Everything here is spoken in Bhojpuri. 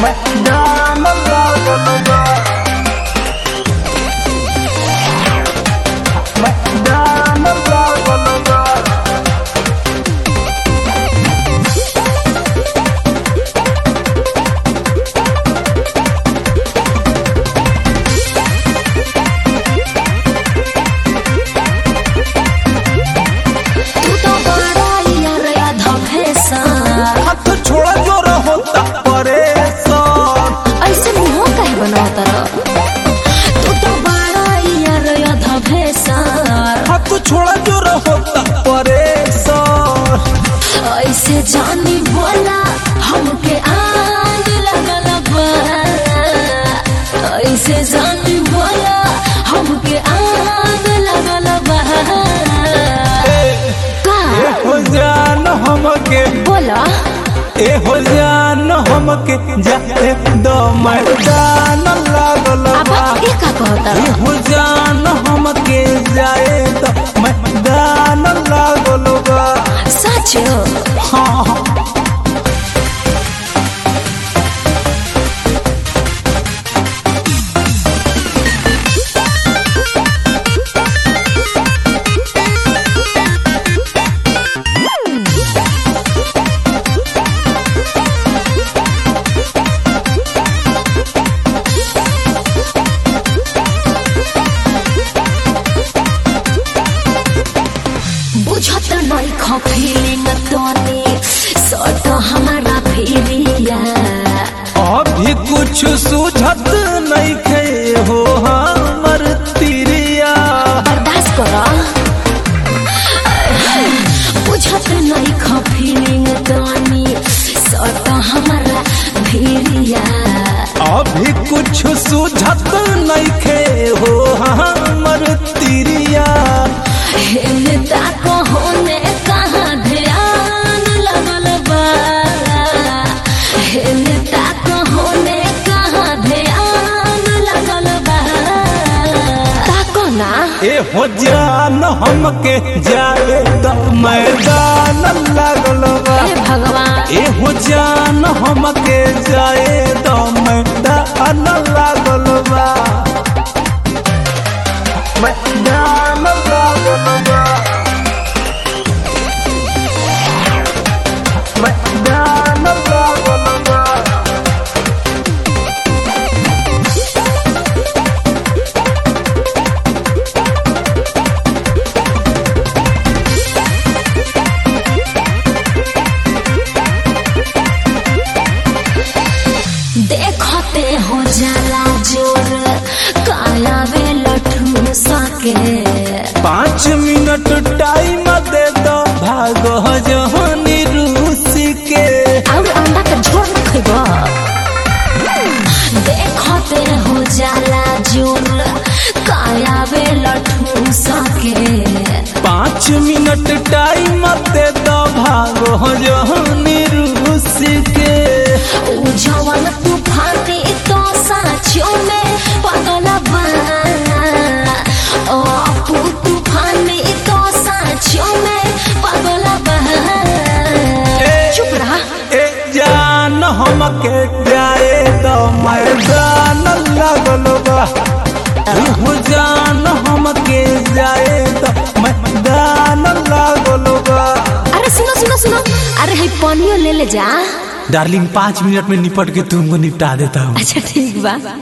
मैदान लागल बा मैदान लागल बा तू तो बड़ा यार आधा भैंसा हाथ छोड़ा जोर होता परेशान ऐसे मुंह काहे बनावता तू तो बड़ा यार आधा भैंसा हाथ छोड़ा जोर होता परेशान ऐसे जानी बोला हमके आग लगल बा ऐसे जानी बोला हमके आग लगल बा का ए हो जान हमके बोला ए हो जान हमके जाए दो मैदान लागल अब बा ये का कहता ए हो जान हमके जाए दो मैदान लागल बा सच हाँ हाँ बुझत नहीं खो फीलिंग तोनी सट हमारा फिरिया अभी कुछ सूझत नहीं खे हो हमर तिरिया बर्दाश्त करो बुझत नहीं खो फीलिंग तोनी सट हमारा फिरिया अभी कुछ सूझत नहीं खे हो हमर तिरिया हेने ताको होने कहाँ ध्यान लगल बा हेने ताको होने कहाँ ध्यान लगल बा ताको ना ए हो जान हमके जाए तो मैदान लागल बा हे भगवान ए हो जान हमके जाए तो मैदान लागल बा मैदान लागल बा मैदान लागल बा देखते हो जाला जोर काया वे लठू सके पाँच मिनट टाइम दे दो भागो जहनी रूसी के और अंडा के झोर न खइबा देखते हो जाला जोर काया वे लठू सके पाँच मिनट टाइम दे दो भागो जहनी रूसी के उ जवन तूफानी तो साँचों में पागल बा ओ अपू तूफानी तो साँचों में पागल बा चुप रहा ए जान हमके जाए तो मैदान लागल बा हो जान हमके जाए तो मैदान लागल बा अरे सुनो सुनो सुनो अरे है पानियो ले ले जा डार्लिंग पाँच मिनट में निपट के तुमको निपटा देता हूँ अच्छा ठीक बा